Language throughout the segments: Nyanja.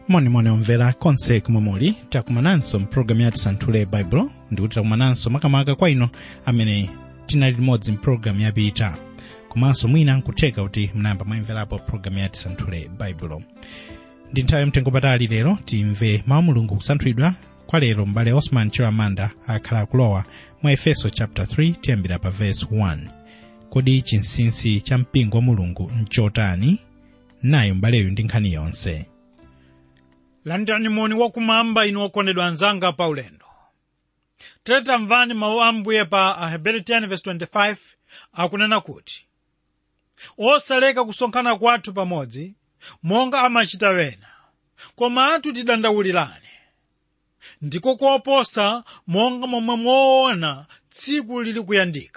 monimoni omvera konse kumwe muli takumananso mpulogalamu yati santhule baibulo ndikuti takumananso makamaka kwa ino amene tinali limodzi mpulogalamu yapita komanso mwina nkutheka kuti mnayamba mwayimverapo pulogalamu yati santhule baibulo ndi nthawi yamtengo patali lero timve mawu mulungu kusanthulidwa kwa lero m'bale osman chiramanda akhala akulowa mwa efeso chapter 3 tiyambira pa verse 1 kodi chinsinsi cha mpingo wa mulungu nchotani nayo m'baleyu ndi nkhani yonse landani moni wakumwamba inu okondedwa anzanga pa ulendo tere tamvani mawu a ambuye pa ahebere 10:25 akunena kuti osaleka kusonkhana kwathu pamodzi monga amachita wena koma anthu tidandaulirane ndiko koposa monga momwe moona tsiku lili kuyandika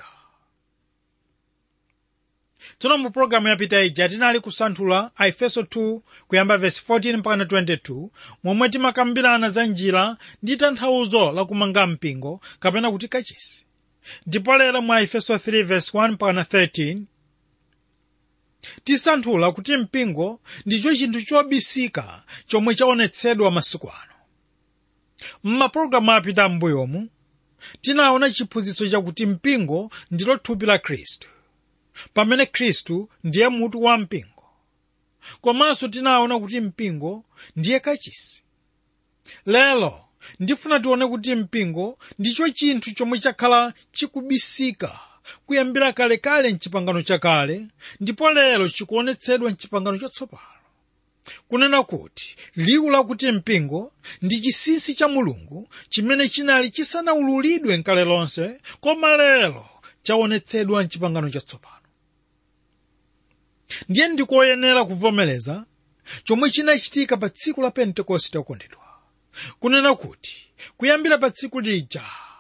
tsono mu pologalamu yapita ija tinali kusanthula a efeso 2 kuyamba vesi 14 mpaka 22 momwe timakambirana za njira ndi tanthauzo la kumanga mpingo kapena kuti kachisi ndipo lero mwa efeso 3 vesi 1 mpaka 13 tisanthula kuti mpingo ndicho chinthu chobisika chomwe chaonetsedwa masiku ano m'mapulogalamu apita m'mbuyomu tinaona chiphunzitso chakuti mpingo ndilo thupi la khristu pamene khristu ndiye mutu wa mpingo komanso tinaona kuti mpingo ndiye kachisi lero ndifuna tione kuti mpingo ndicho chinthu chomwe chakhala chikubisika kuyambira kalekale mchipangano chakale ndipo lero chikuonetsedwa mchipangano chatsopano kunena kuti liwu lakuti mpingo ndi chinsinsi cha mulungu chimene chinali chisanawululidwe nkale lonse koma lero chaonetsedwa mchipangano chatsopano ndiye ndikoyenera kuvomereza chomwe chinachitika pa tsiku la pentekoste okondedwa kunena kuti kuyambira pa tsiku lija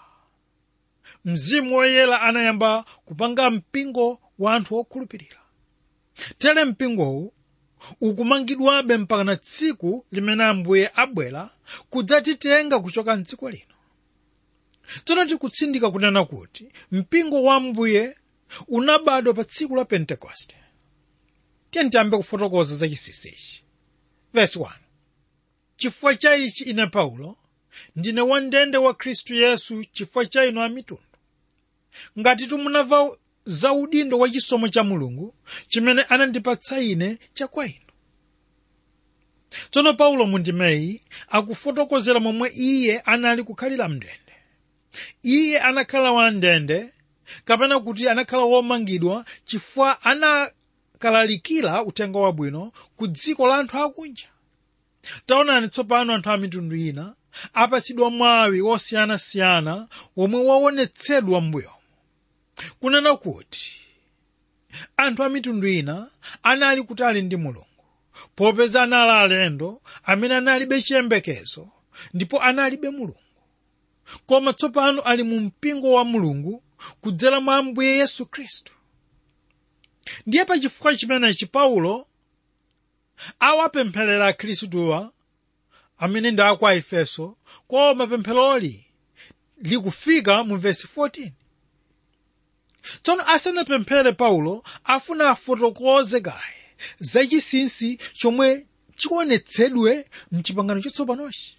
mzimu woyera anayamba kupanga mpingo wa anthu okhulupirira tere mpingowu ukumangidwabe mpaka na tsiku limene ambuye abwera kudzatitenga kuchoka mdziko lino tsono tikutsindika kunena kuti mpingo wa ambuye unabadwa pa tsiku la pentekoste tiye tiyambe kufotokoza za chinsinsichi vesi 1 chifukwa cha ichi ine paulo ndine wandende wa khristu yesu chifukwa cha inu amitundu ngati munamva za udindo wa chisomo cha mulungu chimene anandipatsa ine chakwa inu tsono paulo mundimeyi akufotokozera momwe iye anali kukhalira mndende iye anakhala wandende kapena kuti anakhala womangidwa chifukwa anakalalikira uthenga wabwino ku dziko la anthu akunja taonani tsopano anthu a mitundu ina apatsidwa mwawi osiyanasiyana womwe waonetsedwa m'mbuyomo kunena kuti anthu a mitundu ina anali kutali ndi mulungu popeza anali alendo amene analibe chiyembekezo ndipo analibe mulungu koma tsopano ali mu mpingo wa mulungu kudzera mwa ambuye yesu khristu ndiye pa chifukwa chimenechi paulo awapempherera akhristuwa amene ndi aku efeso koma pempheroli likufika mu vesi 14 tsono asanapemphere paulo afuna afotokoze kaye zachinsinsi chomwe chikuonetsedwe mchipangano chatsopanochi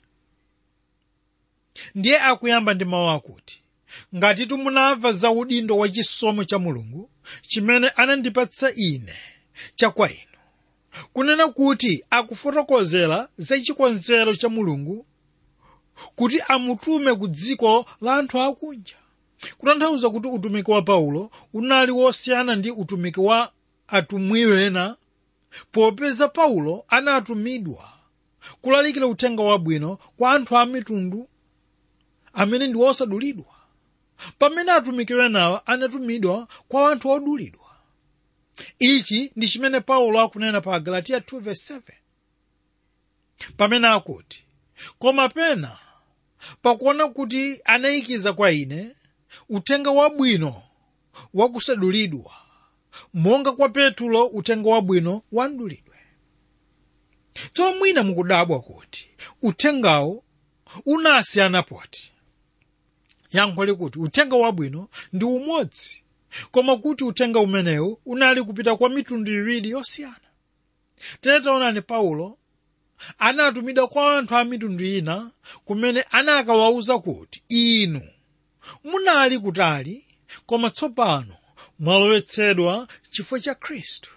ndiye akuyamba ndi mawu akuti ngati munamva za udindo wa chisomo cha mulungu chimene anandipatsa ine chakwa inu kunena kuti akufotokozera za chikonzero cha mulungu kuti amutume ku dziko la anthu akunja kutanthauza kuti utumiki wa paulo unali wosiyana ndi utumiki wa atumwi ena popeza paulo anatumidwa kulalikira uthenga wabwino kwa anthu a mitundu amene ndi osadulidwa pamene atumiki enawa anatumidwa kwa anthu odulidwa ichi ndi chimene paulo akunena pa galatiya 2:7 pamene akuti koma pena pakuona kuti anayikiza kwa ine uthenga wabwino wakusadulidwa monga kwa petulo uthenga wabwino wandulidwe tsono mwina mukudabwa kuti uthengawo unasiyana poti yankho likuti uthenga wabwino ndi umodzi koma kuti uthenga umenewu unali kupita kwa mitundu iwiri yosiyana tere taonani paulo anatumidwa kwa anthu a mitundu ina kumene anakawawuza kuti inu munali kutali koma tsopano mwalowetsedwa chifukwa cha khristu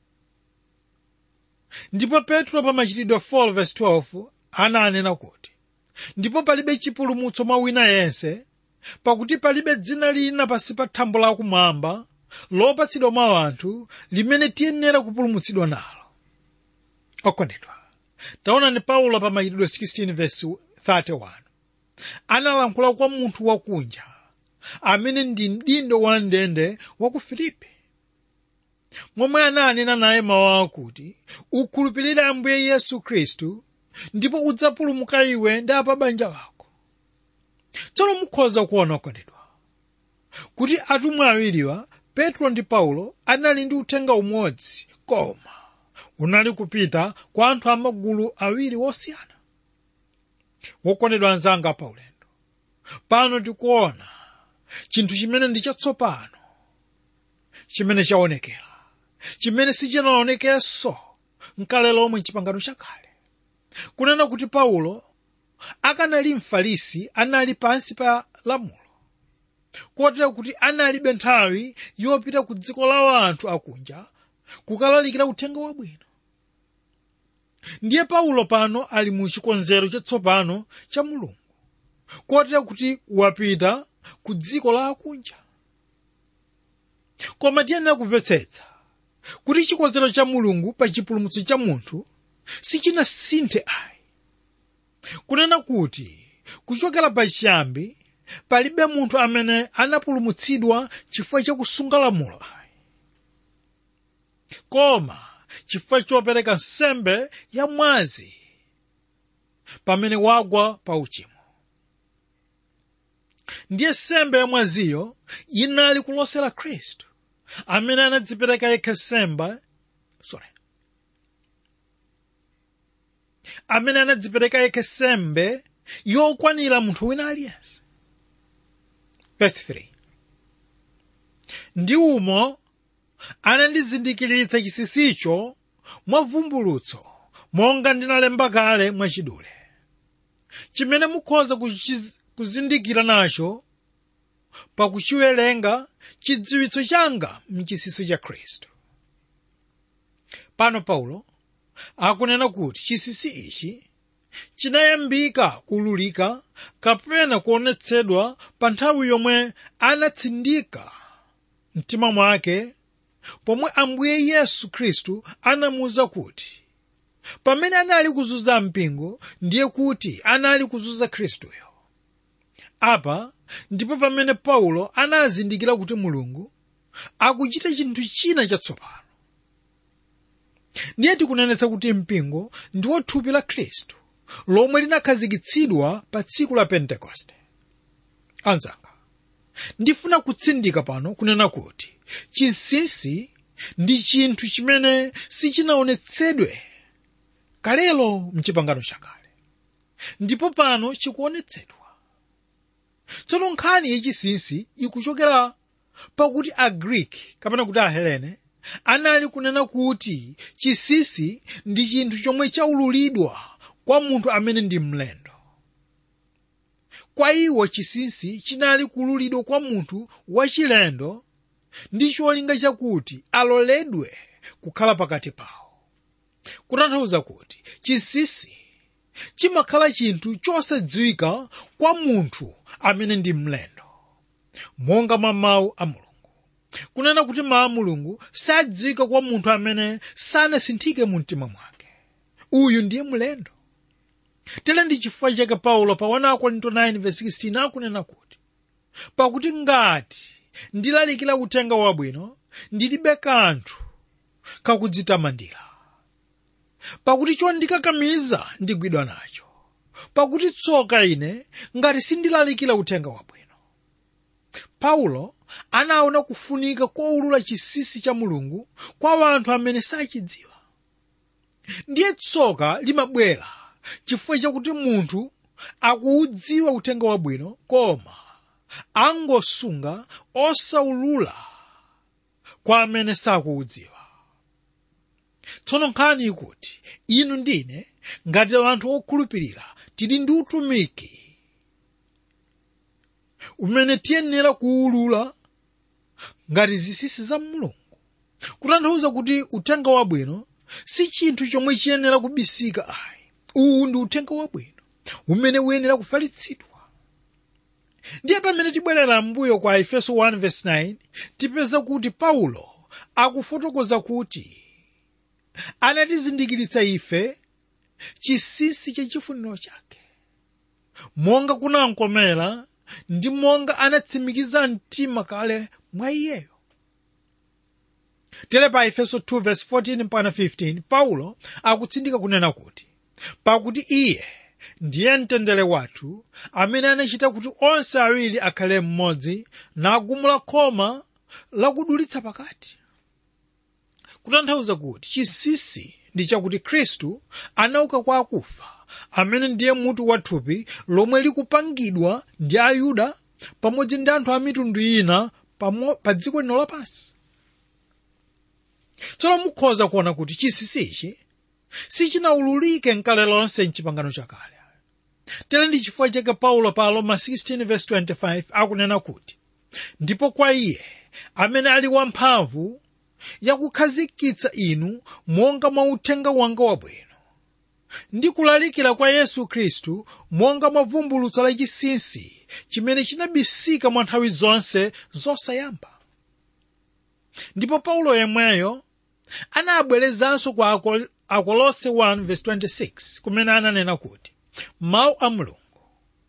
ndipo petro pa machitidwe 4:12 ananena kuti ndipo palibe chipulumutso mwa wina yense pakuti palibe dzina lina pansi pa thambo lakumwamba lopatsidwa mwa anthu limene tiyenera kupulumutsidwa nalo okondedwa taonani paulo pa machitidwe 16:31 analankhula kwa munthu wakunja amene ndi mdindo wa ndende wa ku filipi momwe ananena naye mawu akuti ukhulupirire ambuye yesu khristu ndipo udzapulumuka iwe ndi apa banja lako tsono mukhoza kuona okondedwa kuti atumwi awiriwa petro ndi paulo anali ndi uthenga umodzi koma unali kupita kwa anthu amagulu awiri wosiyana wokondedwa anzanga paulendo pano tikuona chinthu chimene ndi chatsopano chimene chaonekera chimene sichinaonekerenso mkale lomwe chipangano chakale kunena kuti paulo akanali mfarisi anali pansi pa lamulo kotera kuti analibe nthawi yopita ku dziko la anthu akunja kukalalikira uthenga wabwino ndiye paulo pano ali mu chikonzero chatsopano cha mulungu kotera kuti wapita ku dziko la akunja koma tiyenera kumvetsetsa kuti chikonzero cha mulungu pa chipulumutso cha munthu sichinasinthe ayi kunena kuti kuchokera pachiyambi palibe munthu amene anapulumutsidwa chifukwa chakusunga lamulo ayi koma chifukwa chopereka nsembe ya mwazi pamene wagwa pa uchimo ndiye nsembe ya mwaziyo inali kulosera khristu amene anadzipereka yekha nsembe sorry amene anadzipereka yekha nsembe yokwanira munthu wina aliyense verse 3 ndi umo anandizindikiritsa chinsinsicho mwa vumbulutso monga ndinalemba kale mwachidule chimene mukhoza kuchiz- kuzindikira nacho pakuchiwerenga chidziwitso changa mchinsinsi cha khristu pano paulo akunena kuti chinsinsi ichi chinayambika kululika kapena kuonetsedwa pa nthawi yomwe anatsindika mtima mwake pomwe ambuye yesu khristu anamuwuza kuti pamene anali kuzunza mpingo ndiye kuti anali kuzunza khristuyo apa ndipo pamene paulo anazindikira kuti mulungu akuchita chinthu china chatsopano ndiye tikunenetsa kuti mpingo ndiwo thupi la khristu lomwe linakhazikitsidwa pa tsiku la pentekoste anzanga ndifuna kutsindika pano kunena kuti chinsinsi ndi chinthu chimene sichinaonetsedwe kalelo mchipangano chakale ndipo pano chikuonetsedwa tsono nkhani yachinsinsi ikuchokera pakuti agreek kapena kuti ahelene anali kunena kuti chinsinsi ndi chinthu chomwe chaululidwa kwa munthu amene ndi mlendo kwa iwo chinsinsi chinali kululidwa kwa munthu wachilendo ndi cholinga chakuti aloledwe kukhala pakati pawo kutanthauza kuti chinsinsi chimakhala chinthu chosadziwika kwa munthu amene ndi mlendo monga mwa mawu a mulungu kunena kuti mawu a mulungu sadziwika kwa munthu amene sanasinthike mu mtima mwake uyu ndiye mlendo tere ndi chifukwa chake paulo pa 1 korinto 9:16 akunena kuti pakuti ngati ndilalikira uthenga wabwino ndilibe kanthu kakudzitamandira pakuti chondikakamiza ndigwidwa nacho pakuti tsoka ine ngati sindilalikira uthenga wabwino paulo anaona kufunika koulula chinsinsi cha mulungu kwa anthu amene sachidziwa ndiye tsoka limabwera chifukwa chakuti munthu akuudziwa uthenga wabwino koma angosunga osaulula kwa amene sakuudziwa tsono nkhani ikuti inu ndine ngati anthu okhulupirira tili ndi utumiki umene tiyenera kuwulula ngati zinsinsi za mulungu kutanthauza kuti uthenga wabwino si chinthu chomwe chiyenera kubisika ayi uwu ndi uthenga wabwino umene uyenera kufalitsidwa ndiye pamene tibwerera mbuyo kwa efeso 1:9 tipeza kuti paulo akufotokoza kuti anatizindikiritsa ife chinsinsi cha chifuniro chake monga kunamkomera ndi monga anatsimikiza mtima kale mwa iyeyo tere pa efeso 2:14 mpaka 15 paulo akutsindika kunena kuti pakuti iye ndiye mtendere wathu amene anachita kuti onse awiri akhale mmodzi nagumula khoma lakudulitsa pakati kutanthauza kuti chinsinsi ndi chakuti khristu anauka kwa akufa amene ndiye mutu wa thupi lomwe likupangidwa ndi ayuda pamodzi ndi anthu a mitundu ina pamo- pa dziko lino lapansi tsono mukhoza kuona kuti chinsinsichi sichinawululike nkale lonse mchipangano chakale tere ndi chifukwa chake paulo pa roma 16:25 akunena kuti ndipo kwa iye amene ali wamphamvu yakukhazikitsa inu monga mwa uthenga wanga wabwino ndi kulalikira kwa yesu khristu monga mwa vumbulutso la chinsinsi chimene chinabisika mwa nthawi zonse zosayamba ndipo paulo yemweyo anabwerezanso kwa Ako- akolose 1:26 kumene ananena kuti mawu a mulungu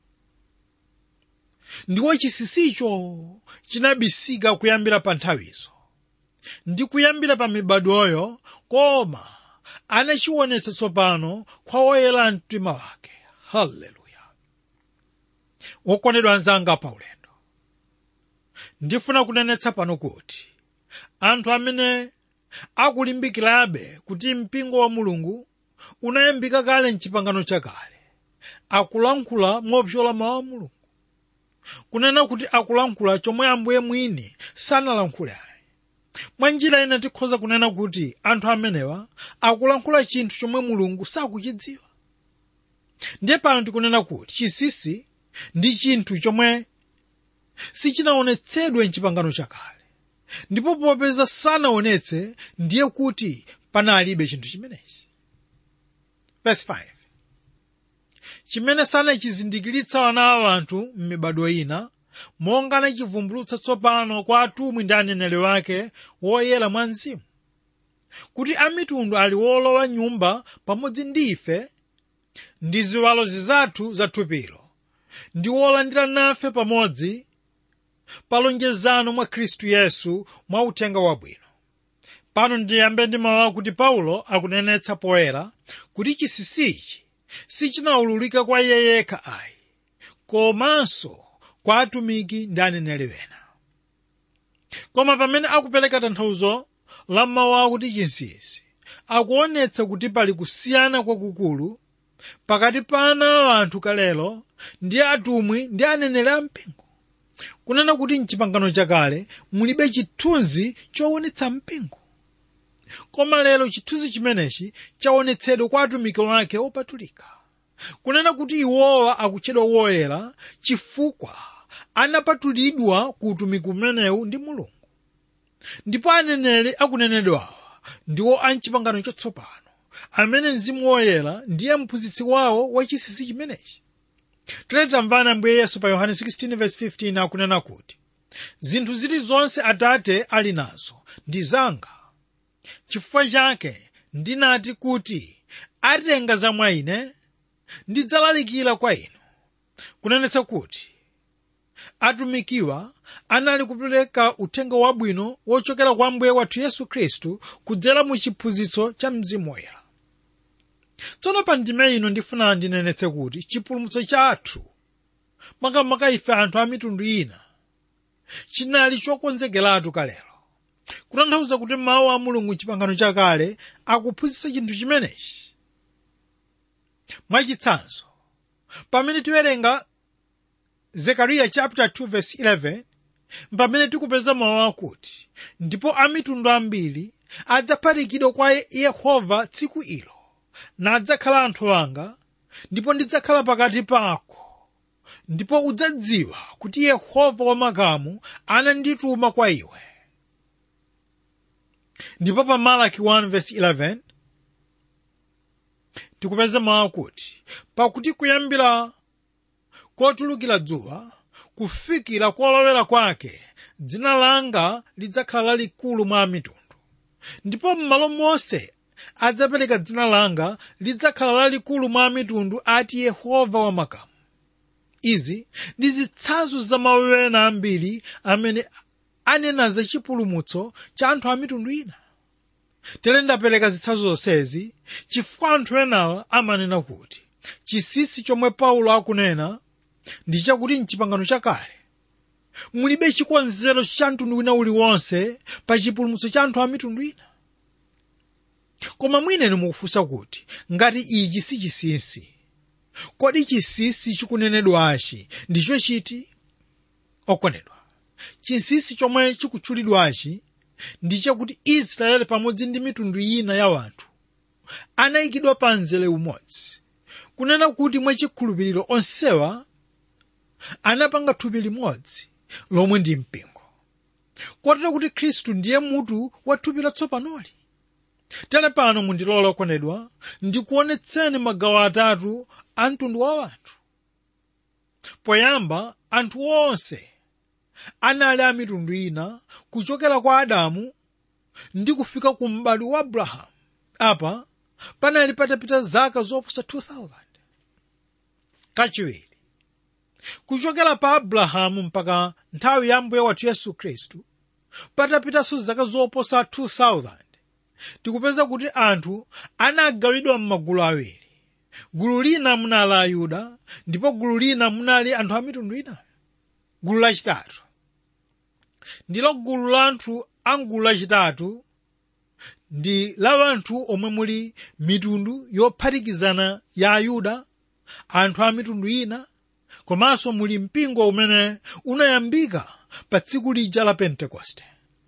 ndiwo chinsinsicho chinabisika kuyambira pa nthawizo ndi kuyambira pa mibadwoyo koma anachionetsa tsopano kwa woyera mtima wake haleluya wokondedwa anzanga pa ulendo ndifuna kunenetsa pano kuti anthu amene akulimbikirabe kuti mpingo wa mulungu unayambika kale mchipangano chakale akulankhula mopyola mawu a mulungu kunena kuti akulankhula chomwe ambuye mwini sanalankhule ayi mwa njira ina tikhoza kunena kuti anthu amenewa akulankhula chinthu chomwe mulungu sakuchidziwa ndiye pano tikunena kuti chinsinsi ndi chinthu chomwe sichinaonetsedwe mchipangano chakale ndipo popeza sanaonetse ndiye kuti panalibe chinthu chimenechi verse 5 chimene sanachizindikiritsa ana a anthu m'mibado ina monga anachivumbulutsa tsopano kwa atumwi ndi aneneri wake woyera mwa mzimu kuti amitundu ali wolowa nyumba pamodzi ndi ife ndi ziwalo zizathu za thupilo ndi wolandira nafe pamodzi pa lonjezano mwa khristu yesu mwa uthenga wabwino pano ndiyambe ndi mawu akuti paulo akunenetsa poyera kuti chinsinsichi sichinawululika kwa iye yekha ayi komanso kwa atumiki ndi aneneri ena koma pamene akupereka tanthauzo la mawu akuti chinsinsi akuonetsa kuti pali kusiyana kwakukulu pakati pa ana a anthu kalelo ndi atumwi ndi aneneri ampingo kunena kuti mchipangano chakale mulibe chithunzi choonetsa mpingo koma lero chithunzi chimenechi chaonetsedwa kwa atumiki wake opatulika kunena kuti iwowa akutchedwa woyera chifukwa anapatulidwa ku utumiki umenewu ndi mulungu ndipo aneneri akunenedwawa ndiwo a mchipangano chatsopano amene mzimu woyera ndiye mphunzitsi wawo wa chinsinsi chimenechi tere tamvana ambuye yesu pa yohane 16:15 akunena kuti zinthu zilizonse atate ali nazo ndi zanga chifukwa chake ndinati kuti atenga za mwa ine ndidzalalikira kwa inu kunenetsa kuti atumikiwa anali kupereka uthenga wabwino wochokera kwa mbuye wathu yesu khristu kudzera mu chiphunzitso cha mzimu woyera tsono pa ndime ino ndifuna ndinenetse kuti chipulumutso chathu makamaka ife anthu a mitundu ina chinali chokonzekeratu kalero kutanthauza kuti mawu a mulungu chipangano chakale akuphunzitsa chinthu chimenechi mwachitsanzo pamene tiwerenga zekariya chapter 2 verse 11 pamene tikupeza mawu akuti ndipo amitundu ambiri adzaphatikidwa kwa yehova tsiku ilo nadzakhala anthu anga ndipo ndidzakhala pakati pako ndipo udzadziwa kuti yehova wamakamu anandituma kwa iwe ndipo pa malaki 1:11 tikupeza mawu akuti pakuti kuyambira kotulukira dzuwa kufikira kolowera kwake dzina langa lidzakhala lalikulu mwa mitundu ndipo m'malo monse adzapereka dzina langa lidzakhala lalikulu mwa mitundu ati yehova wamakamu izi ndi zitsanzo za mawu ena ambiri amene anena za chipulumutso cha anthu a mitundu ina tere ndapereka zitsanzo zonsezi chifukwa anthu enawa amanena kuti chinsinsi chomwe paulo akunena ndi chakuti mchipangano chakale mulibe chikonzero cha mtundu wina uliwonse pa chipulumutso cha anthu a mitundu ina koma mwineni mukufunsa kuti ngati ichi si chinsinsi kodi chinsinsi chikunenedwachi ndicho chiti okondedwa chinsinsi chomwe chikutchulidwachi ndi chakuti israeli pamodzi ndi mitundu ina ya wanthu anayikidwa pa mzere umodzi kunena kuti mwachikhulupiriro onsewa anapanga thupi limodzi lomwe ndi mpingo kotero kuti khristu ndiye mutu wa thupi latsopanoli tere pano mundilole okondedwa ndikuonetseni magawo atatu a mtundu wa wanthu poyamba anthu onse anali a mitundu ina kuchokera kwa adamu ndi kufika ku m'bado wa abrahamu apa panali patapita zaka zoposa 2000 kachiwiri kuchokera pa abrahamu mpaka nthawi ya mbuye wathu yesu khristu patapitanso zaka zoposa 2000 tikupeza kuti anthu anagawidwa m'magulu awiri gulu lina munali ayuda ndipo gulu lina munali anthu a mitundu ina gulu lachitatu ndilo gulu la anthu a gulu lachitatu ndi la anthu omwe muli mitundu yophatikizana ya ayuda anthu a mitundu ina komanso muli mpingo umene unayambika pa tsiku lija la pentekoste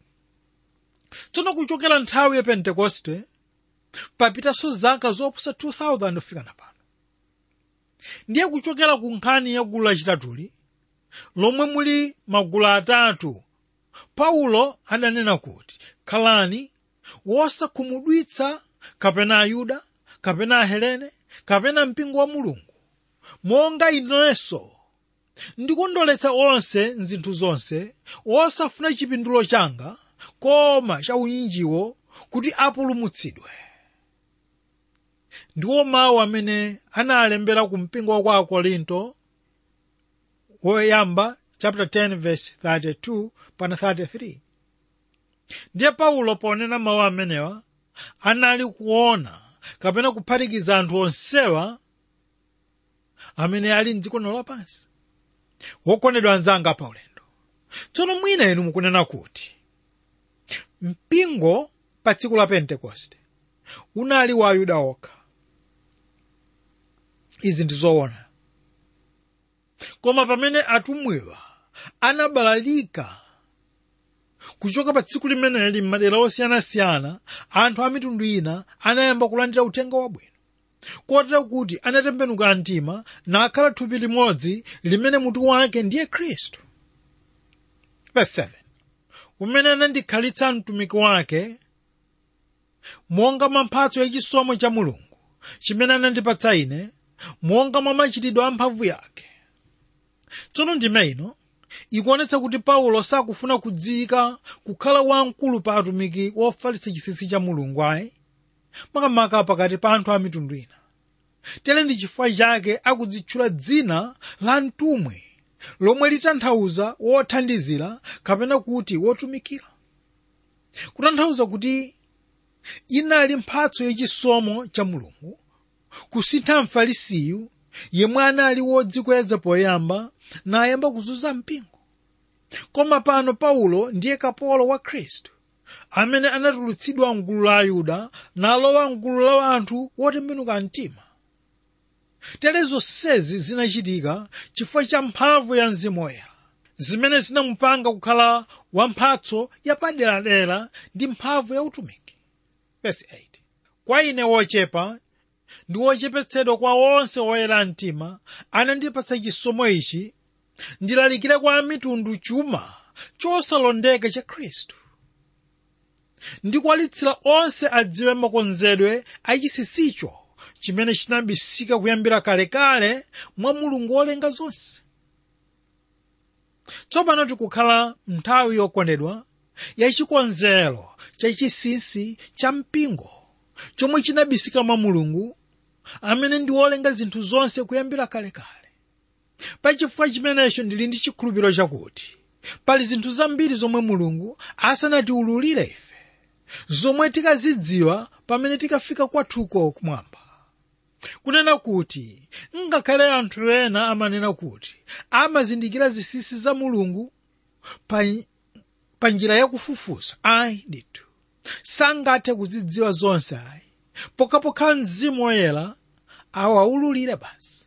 tsono kuchokera nthawi ya pentekoste papitanso zaka zoposa 2000 kufika na pano ndiye kuchokera ku nkhani ya gulu lachitatuli lomwe muli magulu atatu paulo adanena kuti khalani wosakhumudwitsa kapena ayuda kapena ahelene kapena mpingo wa mulungu monga inenso ndikondoletsa onse mzinthu zonse osafuna chipindulo changa koma cha unyinjiwo kuti apulumutsidwe ndiwo mawu amene analembera ku mpingo wa kwa akorinto woyamba chapter 10 verse 32 pana 33 ndiye paulo ponena mawu amenewa anali kuona kapena kuphatikiza anthu onsewa amene ali mdziko lapansi wokondedwa anzanga paulendo tsono mwina inu mukunena kuti mpingo pa tsiku la pentekoste unali wa ayuda okha izi ndi zoona koma pamene atumwiwa anabalalika kuchoka pa tsiku limeneli m'madera osiyanasiyana anthu a mitundu ina anayamba kulandira uthenga wabwino kotero kuti anatembenuka mtima nakhala thupi limodzi limene mutu wake ndiye khristu verse 7 umene anandikhalitsa mtumiki wake monga mwa mphatso yachisomo cha mulungu chimene anandipatsa ine monga mwa machitidwe a mphamvu yake tsono ndime ino ikuonetsa kuti paulo sakufuna kudziyika kukhala wamkulu pa atumiki wofalitsa chinsinsi cha mulungu ayi makamaka pakati pa anthu a mitundu ina tere ndi chifukwa chake akudzitchula dzina la mtumwi lomwe litanthauza wothandizira kapena kuti wotumikira kutanthauza kuti inali mphatso yachisomo cha mulungu kusintha mfarisiyu yemwe anali wodzikweza poyamba nayamba kuzunza mpingo koma pano paulo ndiye kapolo wa khristu amene anatulutsidwa mgulu la ayuda nalowa mgulu la anthu wotembenuka mtima tere zonsezi zinachitika chifukwa cha mphamvu ya mzimu woyera zimene zinamupanga kukhala wamphatso yapaderadera ndi mphamvu ya utumiki Verse 8. kwa ine wochepa ndi wochepetsedwa kwa onse oyera mtima anandipatsa chisomo ichi ndilalikire kwa mitundu chuma chosalondeka cha khristu ndikwalitsira onse adziwe makonzedwe achisisicho chimene chinabisika kuyambira kalekale mwa mulungu wolenga zonse tsopano tikukhala nthawi yokondedwa yachikonzero chachisisi cha mpingo chomwe chinabisika mwa mulungu amene ndi wolenga zinthu zonse kuyambira kalekale pachifukwa chimenecho ndili ndi chikhulupiriro chakuti pali zinthu zambiri zomwe mulungu asanatiwululire ife zomwe tikazidziwa pamene tikafika kwathuko kumwamba kunena kuti ngakhale anthu ena amanena kuti amazindikira zisisi za mulungu pa, pa njira yakufufuza ayi ndithu sangathe kuzidziwa zonse ayi pokhapokha mzimu woyera awawululire basi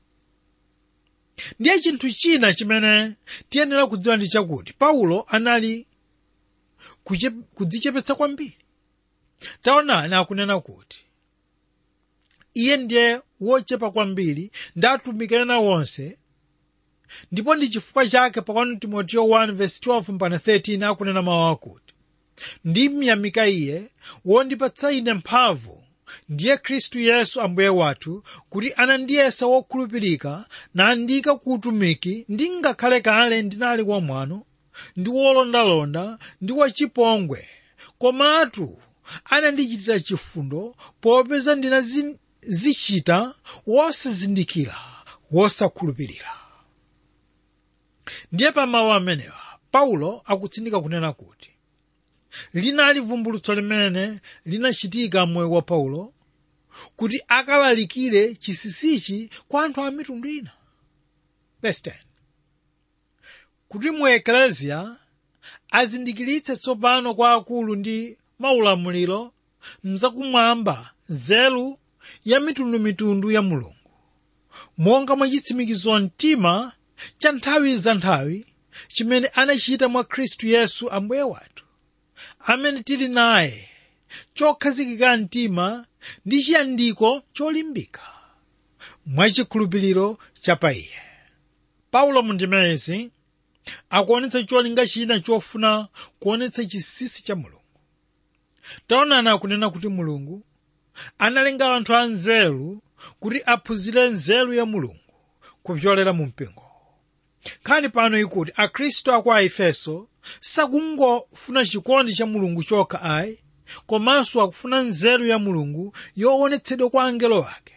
ndiye chinthu china chimene tiyenera kudziwa ndi chakuti paulo anali kuche- kudzichepetsa kwambiri taonani akunena kuti iye ndiye wochepa kwambiri ndi atumiki ena wonse ndipo ndi chifukwa chake pa 1 timoteyo 1:12 mpaka 13 akunena mawu akuti ndimyamika iye wondipatsa ine mphamvu ndiye khristu yesu ambuye wathu kuti anandiyesa wokhulupirika nandika ku utumiki ndi ngakhale kale ndinali wamwano ndi wolondalonda ndi wachipongwe komatu anandichitira chifundo popeza ndinazichita wosazindikira wosakhulupirira ndiye pa mawu amenewa paulo akutsindika kunena kuti linali vumbulutso limene linachitika mmoyo wa paulo kuti akalalikire chisisichi kwa anthu a mitundu ina Verse 10. kuti mu ekleziya azindikiritse tsopano kwa akulu ndi maulamuliro mzakumwamba nzeru ya mitundumitundu ya mulungu monga mwa chitsimikizo mtima cha nthawi za nthawi chimene anachita mwa khristu yesu ambuye wathu amene tili naye chokhazikika mtima ndi chiyandiko cholimbika mwachikhulupiriro cha pa iye paulo mundimezi akuonetsa cholinga china chofuna kuonetsa chisisi cha mulungu taonani akunena kuti mulungu analenga anthu anzeru kuti aphunzire nzeru ya mulungu kupyolera mu mpingo nkhani pano ikuti akhristu aku a efeso sakungofuna chikondi cha mulungu chokha ayi komanso akufuna nzeru ya mulungu yoonetsedwa kwa angelo ake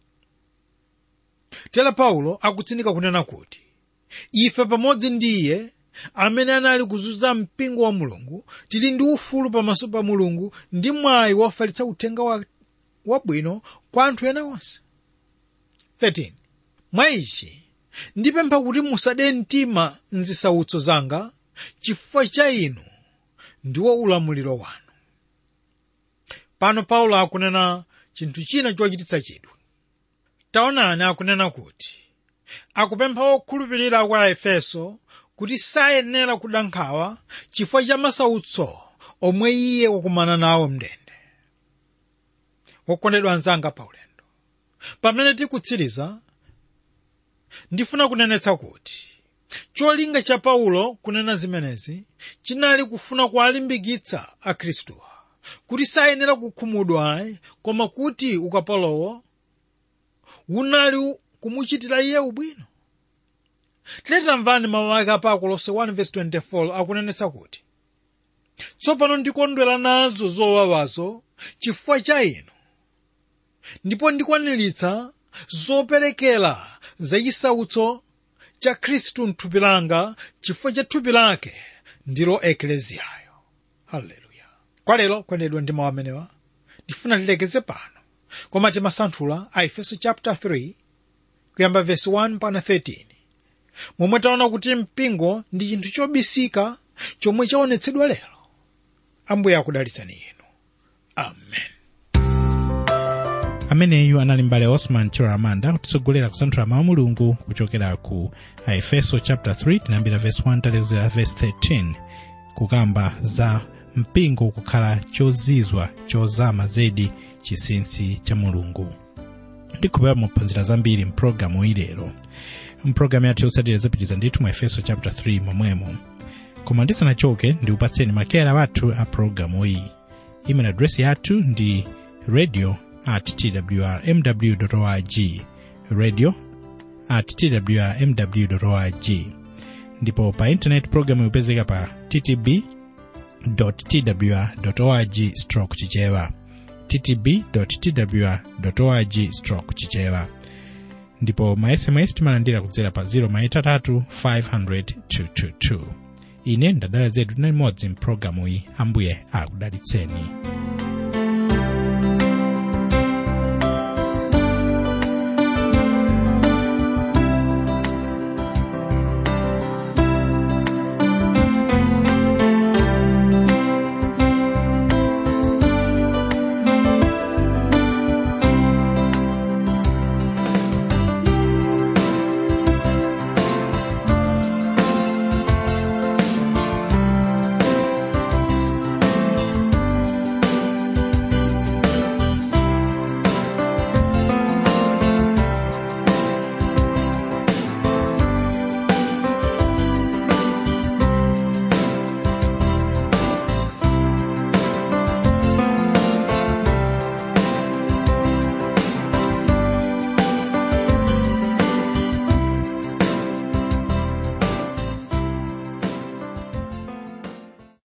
tera paulo akutsindika kunena kuti ife pamodzi ndi iye amene anali kuzunza mpingo wa mulungu tili ndi ufulu pamaso pa mulungu ndi mwayi wofalitsa uthenga wa- wabwino kwa anthu ena onse 13 mwa ichi ndipempha kuti musade mtima mzisautso zanga chifukwa cha inu ndiwo ulamuliro wanu pano paulo akunena chinthu china chochititsa chidwi taonani akunena kuti akupempha okhulupirira kwa efeso kuti sayenera kuda nkhawa chifukwa cha masautso omwe iye wakumana nawo mndende wokondedwa anzanga paulendo pamene tikutsiriza ndifuna kunenetsa kuti cholinga cha paulo kunena zimenezi chinali kufuna kuwalimbikitsa akhristuwa kuti sayenera kukhumudwa ayi koma kuti ukapolowo unali kumuchitira iye ubwino tiletamvani mawu ake apa akolose 1:24 akunenetsa kuti tsopano ndikondwera nazo zowawazo chifukwa cha inu ndipo ndikwaniritsa zoperekera zachisautso cha khristu mthupi langa chifukwa cha thupi lake ndilo ekleziyayo haleluya kwa lero kwenedwa ndi mawu amenewa ndifuna tilekeze pano koma timasanthula a efeso chapter 3 kuyamba verse 1 mpaka 13 momwe taona kuti mpingo ndi chinthu chobisika chomwe chaonetsedwa lero ambuye akudalitsani inu amen ameneyu anali mbale osman chiramanda kutitsogolera kusanthula mawu a mulungu kuchokera ku aefeso chapter 3 tinayambira verse 1 talekeza verse 13 kukamba za mpingo kukhala chozizwa chozama zedi chinsinsi cha mulungu ndikhupera muphunzira zambiri mpulogalamu iyi lero mpulogalamu yathu yotsatira zapitiriza ndithu mu efeso chapter 3 momwemo koma ndisanachoke ndikupatseni makeyala wathu a pulogalamu iyi email address yathu ndi radio at twrmw org radio at twrmw org ndipo pa intaneti pulogalamu ikupezeka pa ttb twr org stroke chichewa ttb twr org stroke chichewa ndipo ma sms timalandira kudzera pa 0 maitatu 500 222 ine ndadala zedu na limodzi mpulogalamu iyi ambuye akudalitseni